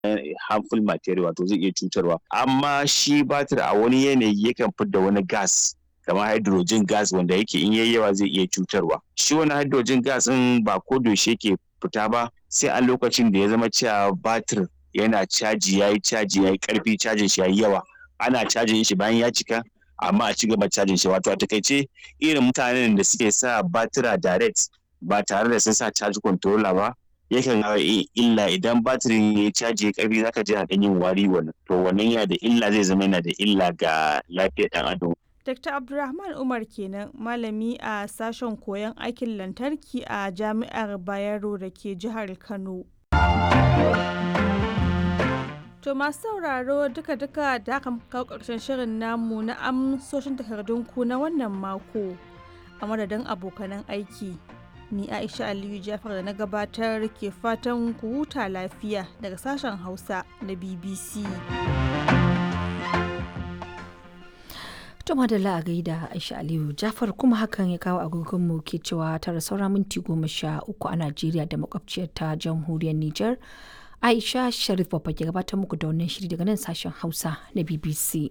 harmful material wato zai iya cutarwa amma shi batir a wani yanayi yakan fidda wani gas kamar hydrogen gas wanda yake in yayi yawa zai iya cutarwa shi wani hydrogen gas din ba ko yaushe yake fita ba sai a lokacin da ya zama cewa batir yana caji yayi caji yayi karfi cajin shi yayi yawa ana cajin shi bayan ya cika amma a ci gaba cajin shi wato a takaice irin mutanen da suke sa batira direct ba tare da sun sa charge controller ba yakan illa idan batirin ya caji ya karfi zaka ji a yin wari wannan to wannan yana da illa zai zama yana da illa ga lafiyar dan adam Dr. Abdulrahman Umar kenan malami a sashen koyon aikin lantarki a Jami'ar Bayero da ke jihar Kano. To masu sauraro duka-duka da aka kawo ƙarshen shirin namu na amsoshin takardunku na wannan mako a madadin abokanan aiki. Ni Aisha Aliyu Jafar da na gabatar ke fatan ku huta lafiya daga sashen Hausa na BBC. To madalla a gaida Aisha Aliyu Jafar kuma hakan ya kawo agogonmu ke cewa tara saura minti goma sha uku a Najeriya da makwabciyar ta jamhuriyar Nijar. Aisha Sharif Babba ke gabatar muku da wannan shiri daga nan sashen Hausa na BBC.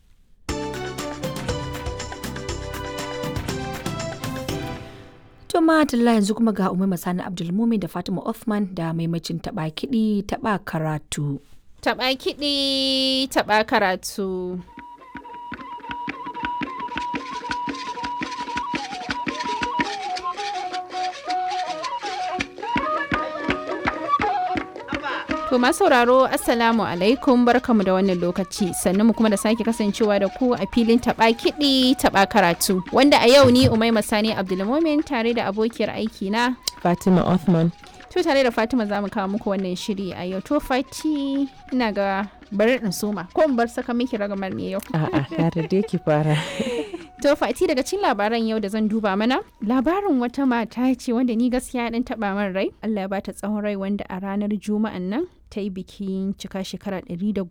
To madalla yanzu kuma ga Umar Masani Abdulmumin da Fatima Othman da maimacin taɓa kiɗi taɓa karatu. Taɓa kiɗi taɓa karatu. To masu sauraro Assalamu alaikum barkamu da wannan lokaci sannan mu kuma da sake kasancewa da ku a filin taba kiɗi taba karatu wanda a yau ni Umaima Sani Abdulmumin tare da abokiyar aiki na Fatima Othman. To tare da Fatima za mu kawo muku wannan shiri a yau to Fati ina ga bari in soma ko in bar saka miki ragamar ne yau. A'a, kare dai ki fara. To Fati daga cikin labaran yau da zan duba mana labarin wata mata ce wanda ni gaskiya dan taba min rai Allah ya bata tsawon rai wanda a ranar juma'an nan ta yi bikin cika shekara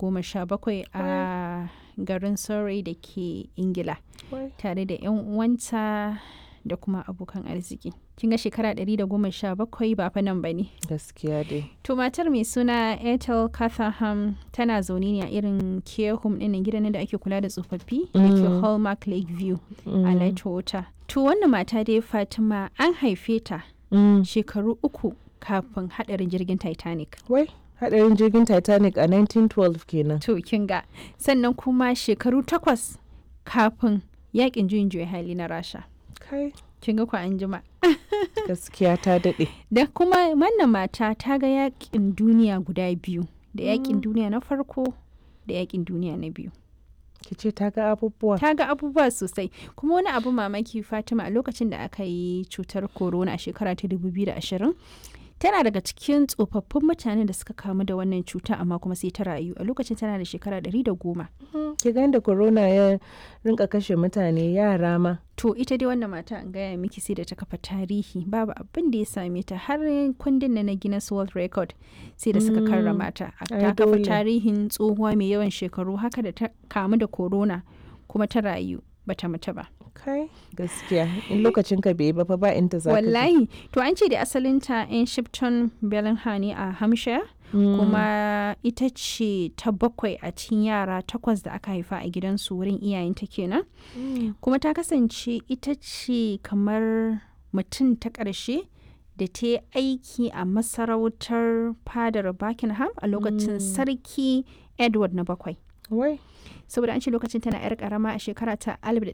117 a garin Surrey da ke Ingila tare da 'yan uwanta da kuma abokan arziki. Kin ga shekara 117 ba fa nan ba ne. Gaskiya dai. To matar mai suna Ethel Catherham tana zaune ne a irin care home ɗin gidan da ake kula da tsofaffi da ke Hallmark Lakeview a Lightwater. To wannan mata dai Fatima an haife ta shekaru uku kafin haɗarin jirgin Titanic. Wai, haɗarin jirgin Titanic a 1912 kenan. To kin ga sannan kuma shekaru takwas kafin yakin juyin juya hali na Rasha. Kai. Kin ga ku an jima. Gaskiya ta daɗe. Da kuma wannan mata ta ga yakin duniya guda biyu. Da yakin duniya na farko da yakin duniya na biyu. Ki ce ta ga abubuwa. Ta ga abubuwa sosai. Kuma wani abu mamaki Fatima a lokacin da aka yi cutar corona a shekara ta 2020 tana daga cikin tsofaffin mutane da suka kamu da wannan cuta amma kuma sai ta rayu a lokacin tana da shekara ɗari da goma. Ki ga da corona ya rinka kashe mutane yara ma. To ita dai wannan mata an gaya miki sai da ta kafa tarihi babu abin da ya same ta har kundin na Guinness World Record sai da suka karrama ta. Ta kafa tarihin tsohuwa mai yawan shekaru haka da ta kamu da corona kuma ta rayu bata mutu ba. kai gaskiya in lokacin ka bai ba fa ba inda za wallahi to an ce da asalinta in shipton bellingham ne a hampshire kuma ita ce ta bakwai a cikin yara takwas da aka haifa a gidansu wurin iyayenta kenan kuma ta kasance ita ce kamar mutum ta ƙarshe da ta yi aiki a masarautar fadar buckingham a lokacin sarki edward na bakwai wai saboda an ce lokacin tana yar karama a shekara ta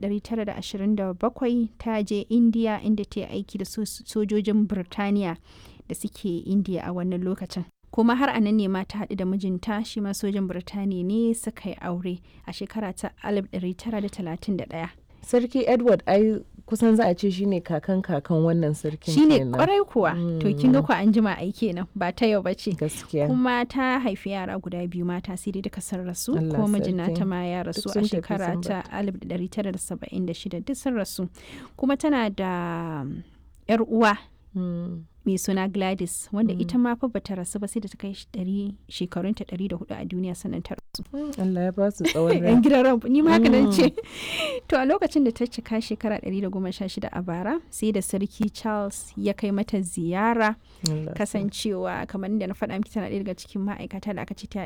1927 ta je indiya inda ta yi aiki da sojojin birtaniya da suke indiya a wannan lokacin kuma har a nan ne ma ta haɗu da mijinta shi ma sojan birtaniya ne suka yi aure a shekara ta 1931 sarki edward ai kusan za a ce shine kakan kakan wannan sarkin shine kwarai kuwa to kin ga ku an jima ai kenan ba ta yau bace gaskiya kuma ta haifi yara guda biyu mata sai dai duka sun rasu ko mijina ta ma ya rasu a shekara ta 1976 duk sun rasu kuma tana da yar uwa mai suna Gladys wanda ita ma fa bata rasu ba sai da ta kai shekarunta 104 a duniya sannan ta rasu. Allah ya ba su tsawon rai. Yan gidan ran ni ma haka nan ce. To a lokacin da ta cika shekara 116 a bara sai da sarki Charles ya kai mata ziyara kasancewa kamar da na faɗa miki tana ɗaya daga cikin ma'aikata da aka ce ta